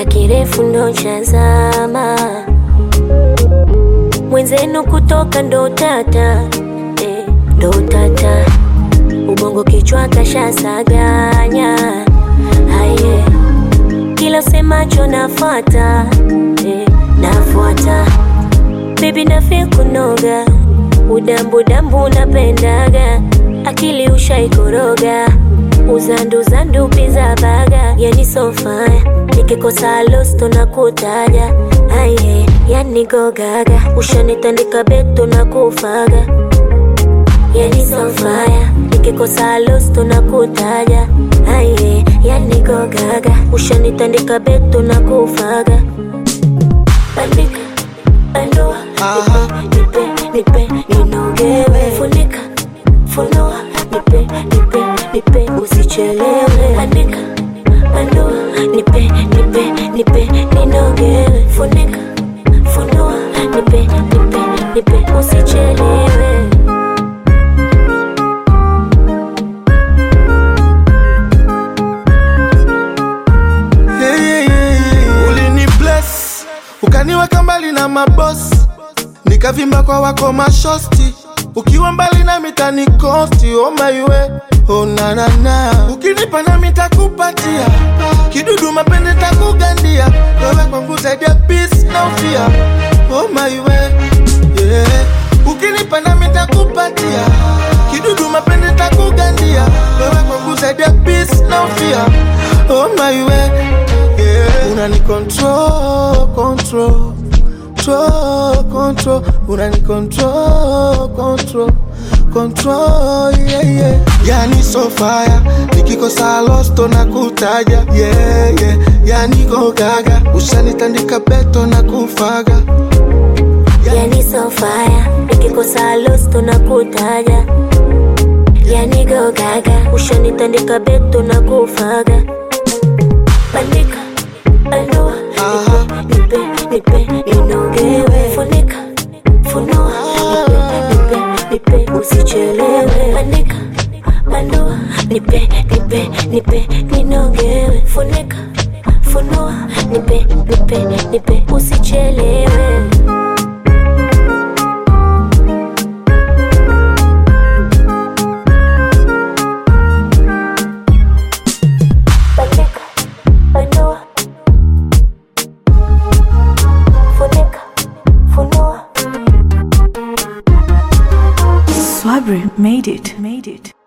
kirefu ndo chazama mwenzenu kutoka ndo tata eh, ndo tata ubongo kichwa kashasaganya haye kila semacho nafuata eh, nafuata bebi nafe kunoga udambudambu napendaga akili ushaikoroga uzanduzandu piza baga yani sofaya nikikosa losto na kutaja aye yani gogaga ushanitandika beto na kufaga yani sofaya nikikosa losto na kutaja aye yani gogaga ushanitandika beto na kufaga bandika bandua nipe nipe nipe ninogewe funika funua nipe nipe nipe usichelewe andika andua nipe nipe nipe ninogewe funika funua nipe nipe nipe usichelewe Yeah, yeah, yeah, yeah. ulini bless ukaniweka mbali na mabosi nikavimba kwa wako mashosti ukiwa mbali na mitani kosti omaiwe onanana ukinipa na mitakupatia kidudu mapende takugandia wewe kwangu zaidi ya peace na ufia omaiwe yeah. ukinipa na mitakupatia kidudu mapende takugandia wewe kwangu zaidi ya peace na ufia omaiwe yeah. unani control, control control, control, unani control, control, control, yeah, yeah. Yani so fire, nikikosa losto na kutaja, yeah, yeah. Yani go gaga, ushanitandika beto na kufaga, yani sofaya nikikosa losto na kutaja yani gogaga ushanitandika beto na kufaga bandika bandua Aha. nipe nipe ninogewe funika funua nipe nipe nipe usichelewe bandika bandua nipe nipe nipe ninogewe funika funua nipe nipe nipe usichelewe bandika bandua funika funua Swabri made it. Made it.